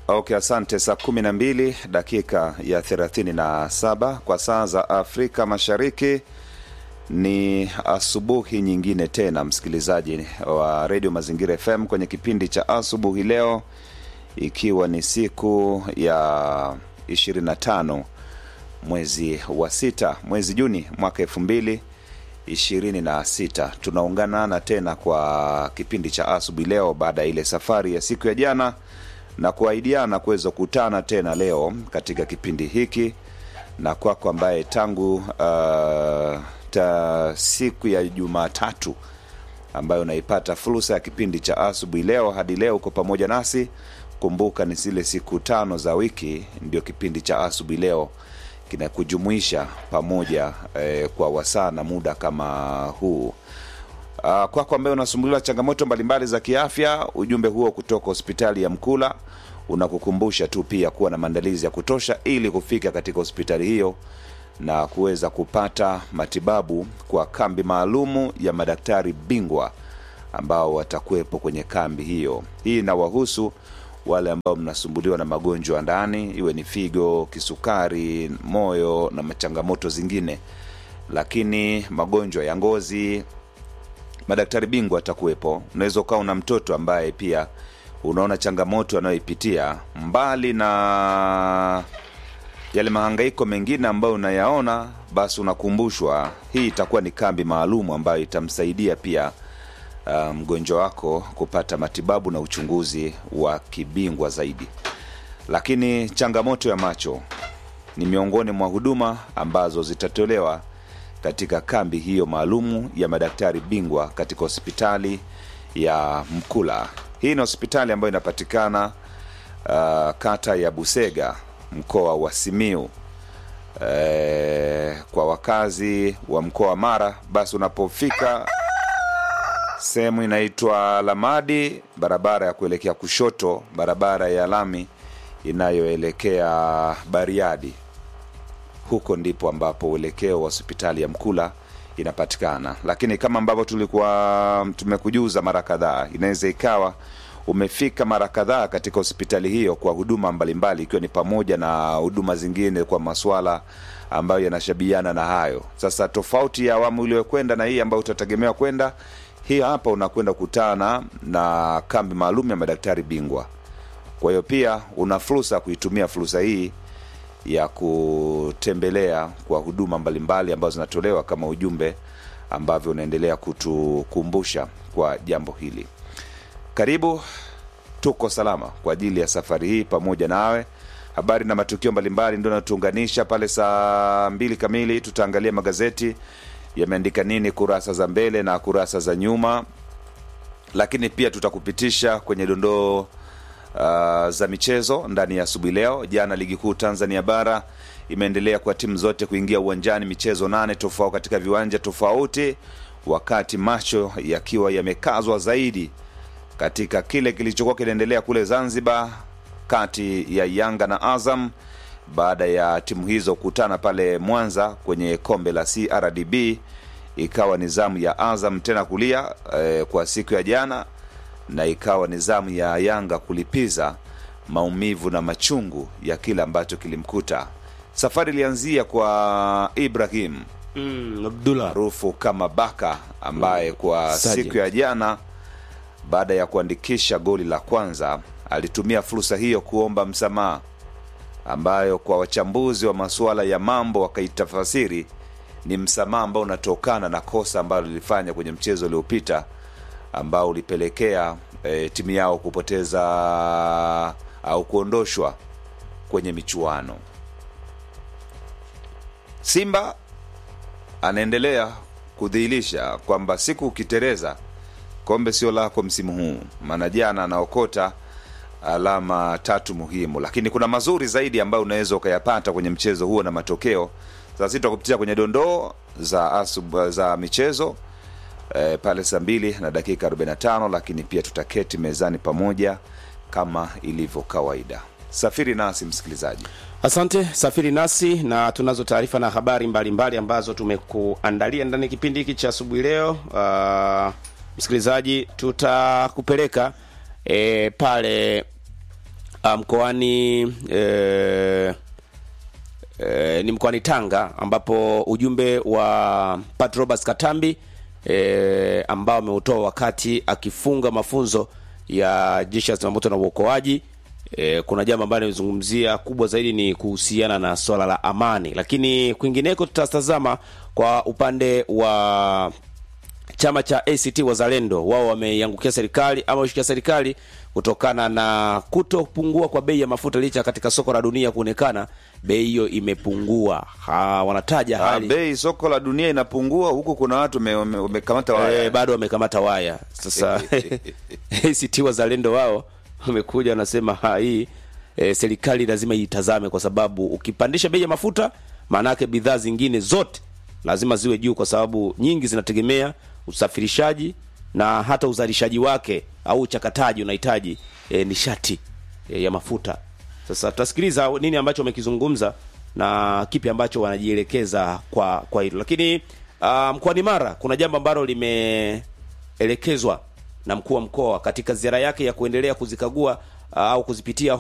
Okay, asante. Saa kumi na mbili dakika ya thelathini na saba kwa saa za Afrika Mashariki. Ni asubuhi nyingine tena, msikilizaji wa redio Mazingira FM kwenye kipindi cha asubuhi leo, ikiwa ni siku ya 25 mwezi wa sita, mwezi Juni mwaka elfu mbili ishirini na sita. Tunaunganana tena kwa kipindi cha asubuhi leo baada ya ile safari ya siku ya jana na kuahidiana kuweza kukutana tena leo katika kipindi hiki na kwako ambaye tangu uh, ta siku ya Jumatatu ambayo unaipata fursa ya kipindi cha asubuhi leo hadi leo uko pamoja nasi. Kumbuka ni zile siku tano za wiki ndio kipindi cha asubuhi leo kinakujumuisha pamoja eh, kwa wasaa na muda kama huu. Uh, kwako ambaye unasumbuliwa changamoto mbalimbali za kiafya, ujumbe huo kutoka hospitali ya Mkula unakukumbusha tu pia kuwa na maandalizi ya kutosha ili kufika katika hospitali hiyo na kuweza kupata matibabu kwa kambi maalumu ya madaktari bingwa ambao watakuwepo kwenye kambi hiyo. Hii inawahusu wale ambao mnasumbuliwa na magonjwa ya ndani, iwe ni figo, kisukari, moyo na changamoto zingine, lakini magonjwa ya ngozi madaktari bingwa watakuwepo. Unaweza ukawa una mtoto ambaye pia unaona changamoto anayoipitia, mbali na yale mahangaiko mengine ambayo unayaona, basi unakumbushwa hii itakuwa ni kambi maalum ambayo itamsaidia pia uh, mgonjwa wako kupata matibabu na uchunguzi wa kibingwa zaidi. Lakini changamoto ya macho ni miongoni mwa huduma ambazo zitatolewa katika kambi hiyo maalumu ya madaktari bingwa katika hospitali ya Mkula. Hii ni hospitali ambayo inapatikana uh, kata ya Busega, mkoa wa Simiu. E, kwa wakazi wa mkoa wa Mara, basi unapofika sehemu inaitwa Lamadi, barabara ya kuelekea kushoto, barabara ya lami inayoelekea Bariadi huko ndipo ambapo uelekeo wa hospitali ya Mkula inapatikana. Lakini kama ambavyo tulikuwa tumekujuza mara kadhaa, inaweza ikawa umefika mara kadhaa katika hospitali hiyo kwa huduma mbalimbali, ikiwa ni pamoja na huduma zingine kwa maswala ambayo yanashabiana na hayo. Sasa tofauti ya awamu iliyokwenda na hii ambayo utategemewa kwenda, hii hapa unakwenda kukutana na kambi maalum ya madaktari bingwa. Kwa hiyo pia una fursa ya kuitumia fursa hii ya kutembelea kwa huduma mbalimbali ambazo zinatolewa kama ujumbe ambavyo unaendelea kutukumbusha kwa jambo hili. Karibu, tuko salama kwa ajili ya safari hii pamoja nawe. Habari na matukio mbalimbali ndio natuunganisha pale. Saa mbili kamili tutaangalia magazeti yameandika nini kurasa za mbele na kurasa za nyuma, lakini pia tutakupitisha kwenye dondoo uh, za michezo ndani ya asubuhi leo. Jana ligi kuu Tanzania bara imeendelea kwa timu zote kuingia uwanjani, michezo nane tofauti katika viwanja tofauti, wakati macho yakiwa yamekazwa zaidi katika kile kilichokuwa kinaendelea kule Zanzibar kati ya Yanga na Azam baada ya timu hizo kukutana pale Mwanza kwenye kombe la CRDB. Ikawa ni zamu ya Azam tena kulia eh, kwa siku ya jana na ikawa ni zamu ya Yanga kulipiza maumivu na machungu ya kile ambacho kilimkuta. Safari ilianzia kwa Ibrahim Mm, Abdullah maarufu kama Baka ambaye kwa Sergeant. siku ya jana baada ya kuandikisha goli la kwanza alitumia fursa hiyo kuomba msamaha, ambayo kwa wachambuzi wa masuala ya mambo wakaitafasiri ni msamaha ambao unatokana na kosa ambalo lilifanya kwenye mchezo uliopita ambao ulipelekea e, timu yao kupoteza au kuondoshwa kwenye michuano. Simba anaendelea kudhihirisha kwamba siku ukitereza kombe sio lako msimu huu, maana jana anaokota alama tatu muhimu, lakini kuna mazuri zaidi ambayo unaweza ukayapata kwenye mchezo huo na matokeo. Sasa sisi tutakupitia kwenye dondoo za asub, za michezo e, pale saa mbili na dakika 45, lakini pia tutaketi mezani pamoja kama ilivyo kawaida. Safiri nasi msikilizaji. Asante, safiri nasi na tunazo taarifa na habari mbalimbali mbali ambazo tumekuandalia ndani ya kipindi hiki cha asubuhi leo. Uh, msikilizaji, tutakupeleka e, pale uh, mkoani eh, eh, ni mkoani Tanga ambapo ujumbe wa Pat Roberts Katambi eh, ambao ameutoa wakati akifunga mafunzo ya jeshi la zimamoto na uokoaji. E, kuna jambo ambalo nimezungumzia kubwa zaidi ni kuhusiana na swala la amani, lakini kwingineko tutatazama kwa upande wa chama cha ACT Wazalendo. Wao wameiangukia serikali ama wameshikia serikali kutokana na kutopungua kwa bei ya mafuta, licha katika soko la dunia kuonekana bei hiyo imepungua. Ha, wanataja Ah, hali bei soko la dunia inapungua huku, kuna watu wame- wame- wamekamata waya. Eh, bado wamekamata waya sasa. ACT Wazalendo wao wamekuja wanasema ha, hii e, serikali lazima itazame, kwa sababu ukipandisha bei ya mafuta, maana yake bidhaa zingine zote lazima ziwe juu, kwa sababu nyingi zinategemea usafirishaji na hata uzalishaji wake au uchakataji unahitaji e, nishati e, ya mafuta. Sasa tutasikiliza nini ambacho wamekizungumza na kipi ambacho wanajielekeza kwa kwa hilo, lakini uh, mkoani Mara kuna jambo ambalo limeelekezwa na mkuu wa mkoa katika ziara yake ya kuendelea kuzikagua uh, au kuzipitia